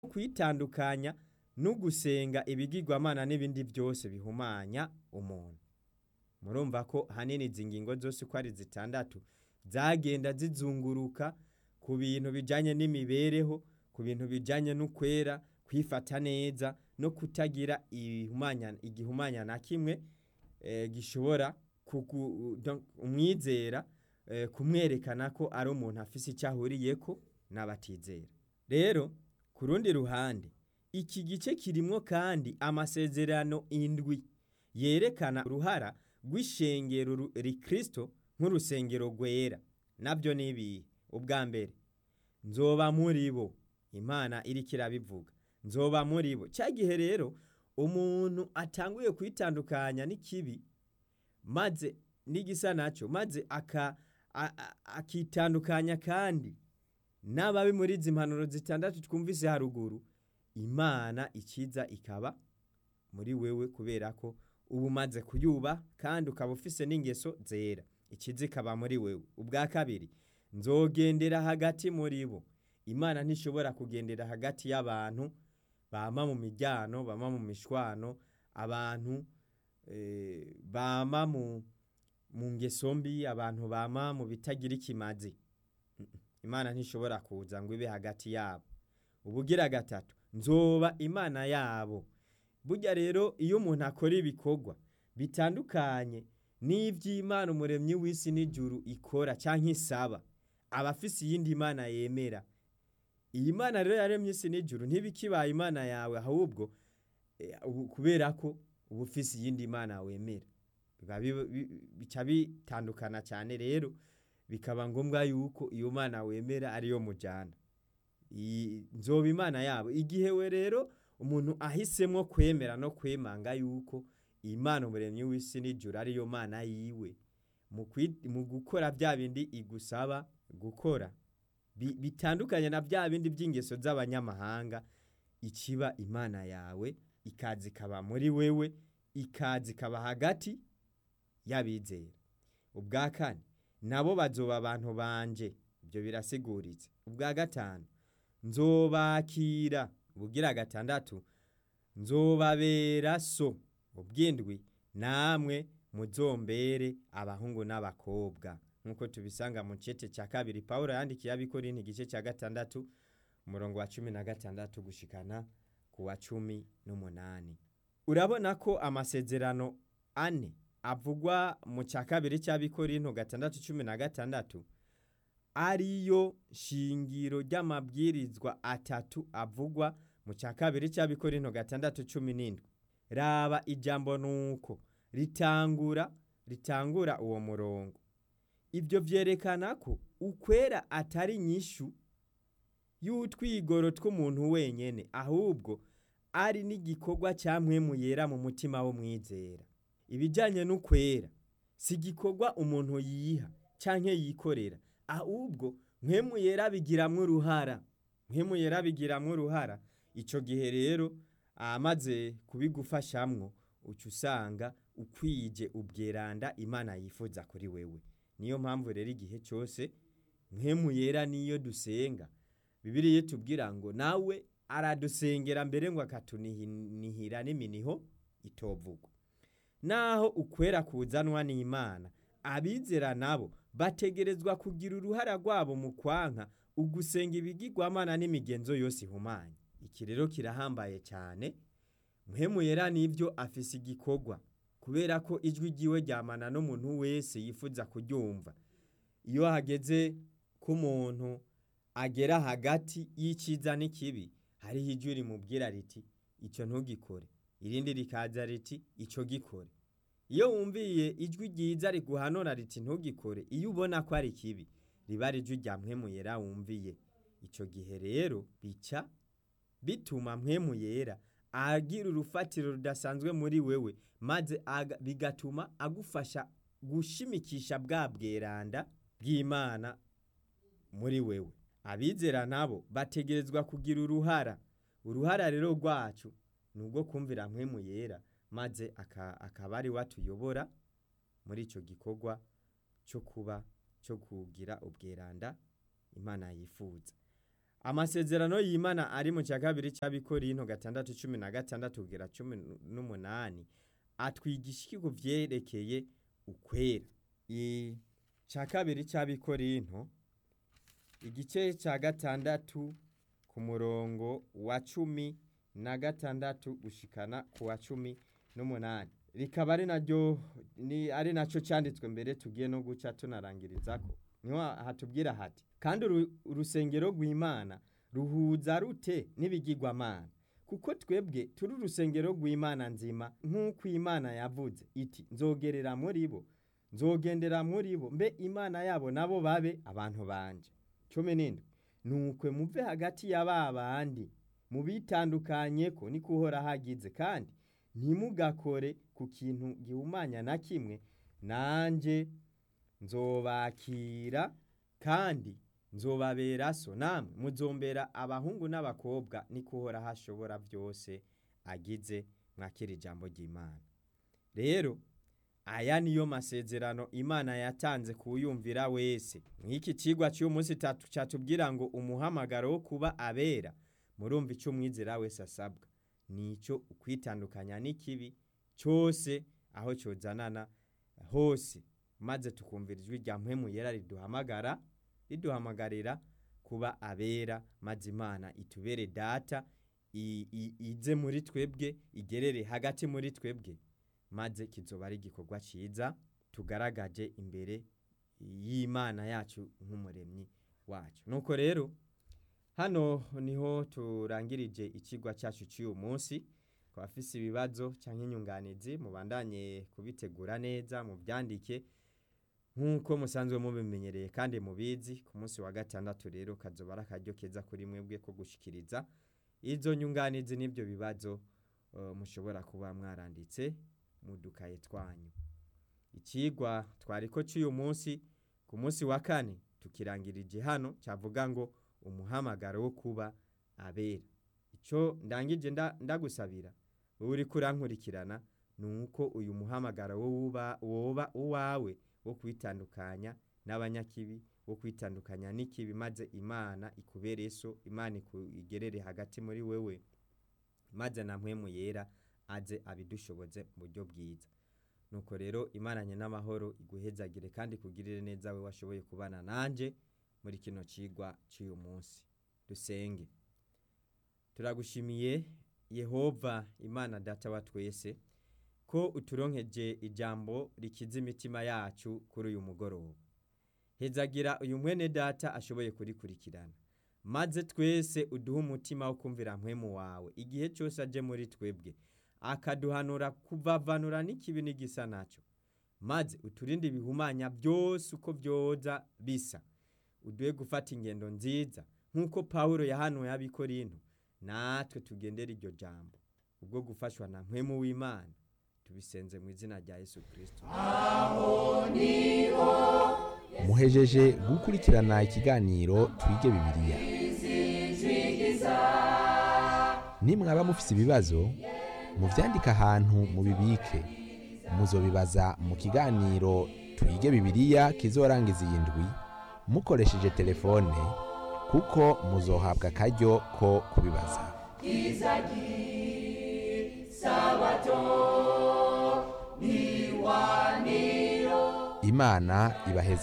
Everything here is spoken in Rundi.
kwitandukanya no gusenga ibigirwamana n'ibindi byose bihumanya umuntu murumva ko hanini izi ngingo zose uko ari zitandatu zagenda zizunguruka ku bintu bijanye n'imibereho ku bintu bijanye n'ukwera kwifata neza no kutagira ihumanya- igihumanya na kimwe eh, gishobora kugu- donc umwizera eh, kumwerekana ko ari umuntu afise icyo ahuriyeko n'abatizera rero ku rundi ruhande iki gice kirimwo kandi amasezerano indwi yerekana uruhara rw'ishengero ru- rikristo nk'urusengero rwera nabyo ni ibihe ubwa mbere nzoba muri bo imana iriko irabivuga nzoba muri bo cya gihe rero umuntu atanguye kwitandukanya n'ikibi maze n'igisa nacyo maze aka- a- a- akitandukanya kandi n'ababi muri izi mpanuro zitandatu twumvise haruguru imana ikiza ikaba muri wewe kubera ko uba umaze kuyuba kandi ukaba ufise n'ingeso zera ikiza ikaba muri wewe ubwa kabiri nzogendera hagati muri bo imana ntishobora kugendera hagati y'abantu bama mu mijyano bama mu mishwano abantu eh, bama mu mu ngeso mbi abantu bama mu bitagira ikimazi Mm, mm. imana ntishobora kuza ngo ibe hagati yabo ubugira gatatu nzoba imana yabo burya rero iyo umuntu akora ibikorwa bitandukanye n'ivy'imana umuremyi w'isi n'ijuru ikora canke isaba aba afise iyindi mana yemera iyi mana rero yaremye isi n'ijuru ntibikibaye imana yawe ahubwo eh, ubu- kubera ko uba ufise iyindi mana wemera biba bi- bi- bica bitandukana cyane rero bikaba ngombwa yuko iyo mana wemera ariyo mujana iyi- nzoba imana yabo igihe we rero umuntu ahisemwo kwemera no kwemanga yuko imana umuremyi w'isi n'ijuru ariyo mana yiwe mu kwi- mu gukora bya bindi igusaba gukora bi- bitandukanye na bya bindi by'ingeso z'abanyamahanga ikiba imana yawe ikaza ikaba muri wewe ikaza ikaba hagati y'abizera ubwa kane nabo bazoba abantu banje ibyo birasiguritse ubwa gatanu nzobakira ubugira gatandatu nzobabera so ubwindwi namwe muzombere abahungu n'abakobwa nk'uko tubisanga mu cete cya kabiri pawulo yandikiye abikorinti igice cya gatandatu umurongo wa cumi na gatandatu gushikana ku wa cumi n'umunani urabona ko amasezerano ane avugwa mu cya kabiri cy'abikorinto gatandatu cumi na gatandatu ariyo shingiro ry'amabwirizwa atatu avugwa mu cya kabiri cy'abikorinto gatandatu cumi n'indwi raba ijambo nuko ritangura ritangura uwo murongo ibyo byerekana ko ukwera atari nyishu y'utwigoro tw'umuntu wenyene ahubwo ari n'igikorwa cya mpwemu yera mu mutima w'umwizera ibijyanye n'ukwera si igikorwa umuntu yiha cyangwa yikorera ahubwo mpwemu yera bigiramwo uruhara mpwemu yera bigiramwo uruhara icyo gihe rero amaze kubigufashamwo uca usanga ukwije ubweranda imana yifuza kuri wewe niyo mpamvu rero igihe cyose mpwemu yera niyo dusenga bibiriya tubwira ngo nawe aradusengera mbere ngo akatunihira n'iminiho itovugwa naho ukwera kuzanwa n'imana abizera nabo bategerezwa kugira uruhara rwabo mu kwanka ugusenga ibigirwamana n'imigenzo yose ihumanye iki rero kirahambaye cyane mpemu yera n'ibyo afise igikorwa kubera ko ijwi ryiwe ryamana n'umuntu wese yifuza kuryumva iyo hageze ko umuntu agera hagati y'icyiza n'ikibi hariho ijwi rimubwira riti icyo ntugikore irindi rikaza riti icyo gikore iyo wumviye ijwi ryiza riguhanura riti ntugikore iyo ubona ko ari kibi riba ari ijwi rya mpwemu yera wumviye icyo gihe rero bica bituma mpwemu yera agira urufatiro rudasanzwe muri wewe maze aga- bigatuma agufasha gushimikisha bwa bweranda bw'imana muri wewe abizera nabo bategerezwa kugira uruhara uruhara rero rwacu ni ubwo kumvira mpwemu yera maze aka- akaba ari we atuyobora muri icyo gikorwa cyo kuba cyo kugira ubweranda imana yifuza amasezerano y'imana ari mu cya kabiri cy'abikorinto gatandatu cumi na gatandatu kugera cumi n'umunani atwigisha iki ku vyerekeye ukwera icya kabiri cy'abikorinto igice cya gatandatu ku murongo wa cumi na gatandatu gushikana ku wa cumi n'umunani rikaba ari naryo ni ari nacyo cyanditswe mbere tugiye no guca tunarangirizako niho hatubwira hati kandi uru- urusengero rw'imana ruhuza rute n'ibigirwamana kuko twebwe turi urusengero rw'imana nzima nk'uko imana yavuze iti nzogerera muri bo nzogendera muri bo mbe imana yabo nabo babe abantu banje cumi n'indwi nukwe muve hagati ya ba bandi mubitandukanye ko niko uhora hagize kandi ntimugakore ku kintu gihumanya na kimwe nanje nzobakira kandi nzobabera so namwe muzombera abahungu n'abakobwa niko uhora hashobora byose agize mwakira ijambo ry'imana rero aya niyo masezerano imana yatanze kuwuyumvira wese nk'iki kigwa cy'uyu munsi tatu cyatubwira ngo umuhamagaro wo kuba abera murumva icyo umwizera wese asabwa ni icyo ukwitandukanya n'ikibi cyose aho cyozanana hose maze tukumvira ijwi rya mpemu yera riduhamagara riduhamagarira kuba abera maze imana itubere data i- i- ize muri twebwe igerere hagati muri twebwe maze kizoba ari igikorwa cyiza tugaragaje imbere y'imana yacu nk'umuremyi wacu nuko rero hano niho turangirije ikigwa cyacu cy'uyu munsi ku bafise ibibazo cyangwa inyunganizi mubandanye kubitegura neza mubyandike nk'uko musanzwe mubimenyereye kandi mubizi ku munsi wa gatandatu rero kazoba ari akaryo keza kuri mwebwe ko gushikiriza izo nyunganizi n'ibyo bibazo eh, mushobora kuba mwaranditse mu dukaye twanyu ikigwa twariko cy'uyu munsi ku munsi wa kane tukirangirije hano cyavuga ngo umuhamagaro wo kuba abera icyo ndangije nda- ndagusabira wowe uriko urankurikirana ni uko uyu muhamagaro wo wuba- woba uwawe wo kwitandukanya n'abanyakibi wo kwitandukanya n'ikibi maze imana ikubere so imana iku- igerere hagati muri wewe maze na mpwemu yera aze abidushoboze mu buryo bwiza nuko rero imaranye n'amahoro iguhezagire kandi kugirire neza we washoboye kubana nanje muri kino cigwa cy'uyu munsi dusenge turagushimiye yehova imana data wa twese ko uturonkeje ijambo rikiza imitima yacu kuri uyu mugoroba hezagira uyu mwene data ashoboye kurikurikirana maze twese uduhe umutima wo kumvira mpwemu wawe igihe cyose aje muri twebwe akaduhanura kuvavanura n'ikibi n'igisa nacyo maze uturinde ibihumanya byose uko byoza bisa uduhe gufata ingendo nziza nk'uko pawulo yahanuye abikorinto natwe tugendera iryo jambo ubwo gufashwa na mpwemu w'imana tubisenze mu izina rya yesu kirisito muhejeje gukurikirana ikiganiro twige bibiliya nimwaba mufise ibibazo muvyandike ahantu mubibike muzobibaza mu kiganiro twige bibiliya kizorangiza iyi ndwi mukoresheje telefone kuko muzohabwa akaryo ko kubibaza imana ibaheza